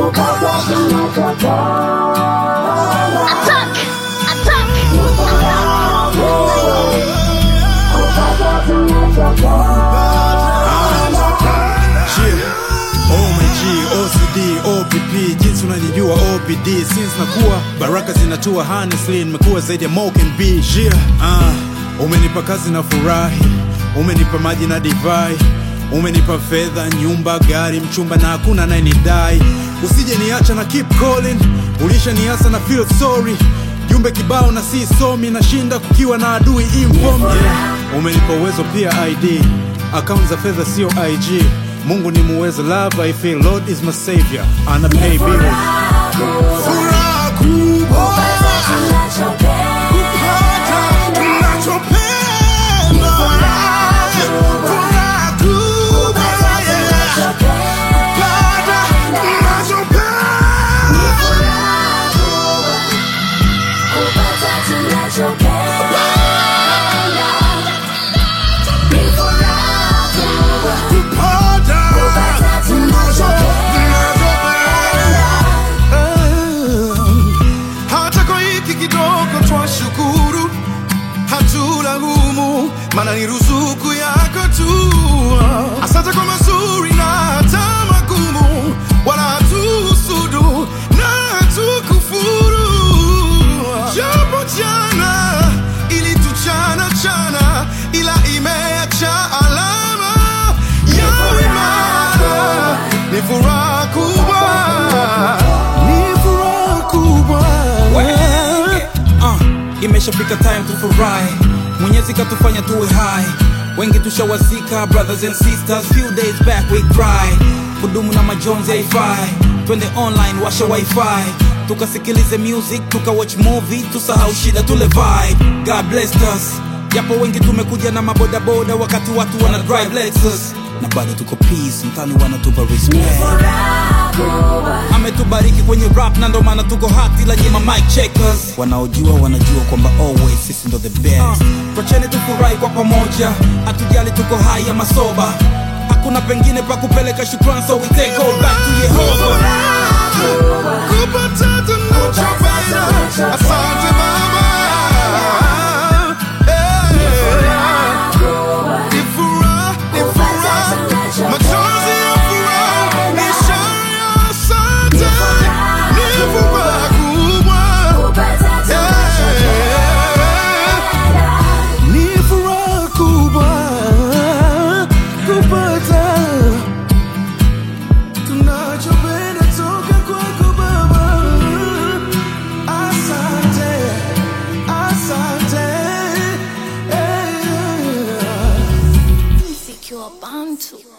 Attack! Attack! Yeah. OMG, OCD, OPP, jinsi unanijua OPD since nakuwa baraka zinatua honestly nimekuwa zaidi ya Mo can be yeah. uh, umenipa kazi na furahi umenipa maji na divai umenipa fedha nyumba gari mchumba na hakuna anayenidai usije niacha na keep calling ulisha niasa na feel sorry jumbe kibao na si somi nashinda kukiwa na adui inform yeah. umenipa uwezo pia id akaunti za fedha sio ig mungu ni muweza love i feel lord is my savior ana pay bills Furaha kubwa kupata tunachopenda. Furaha kubwa, yeah. Kupata tunachopenda. Kupata tunachopenda. hata kwa hiki kidogo twashukuru, hatuna humu, maana ni ruzuku yako tu. Asante kwa mazuri na hata magumu, wala hatuhusudu na hatukufuru. Japo jana ilituchana chana, ila imeacha alama ya imara. Ni furaha kubwa, ni furaha kubwa. uh, imeshafika time tufurahi mwenyezi katufanya tuwe hai wengi tushawazika brothers and sisters few days back we cry kudumu na majonzi haifai twende online washa wifi tukasikilize music tuka watch movie tusahau shida tule vibe god blessed us japo wengi tumekuja na mabodaboda wakati watu wana drive lexus na bado tuko peace mtani wanatupa respect ametubariki kwenye rap na ndo maana tuko hati la nyima mic checkers wanaojua wanajua kwamba always sisi ndo the best uh, twacheni tufurahi kwa pamoja hatujali tuko hai ama soba hakuna pengine pa kupeleka shukran so we take all back to yehova kupata tunachopenda. Asante Baba. Eh. Ni furaha, ni furaha. Machozi ya furaha, ni ishara ya asante. Ni furaha kubwa. Eh. Ni furaha kubwa kupata tunachopenda toka kwako Baba. Asante, asante. Eh. Secure Bantu.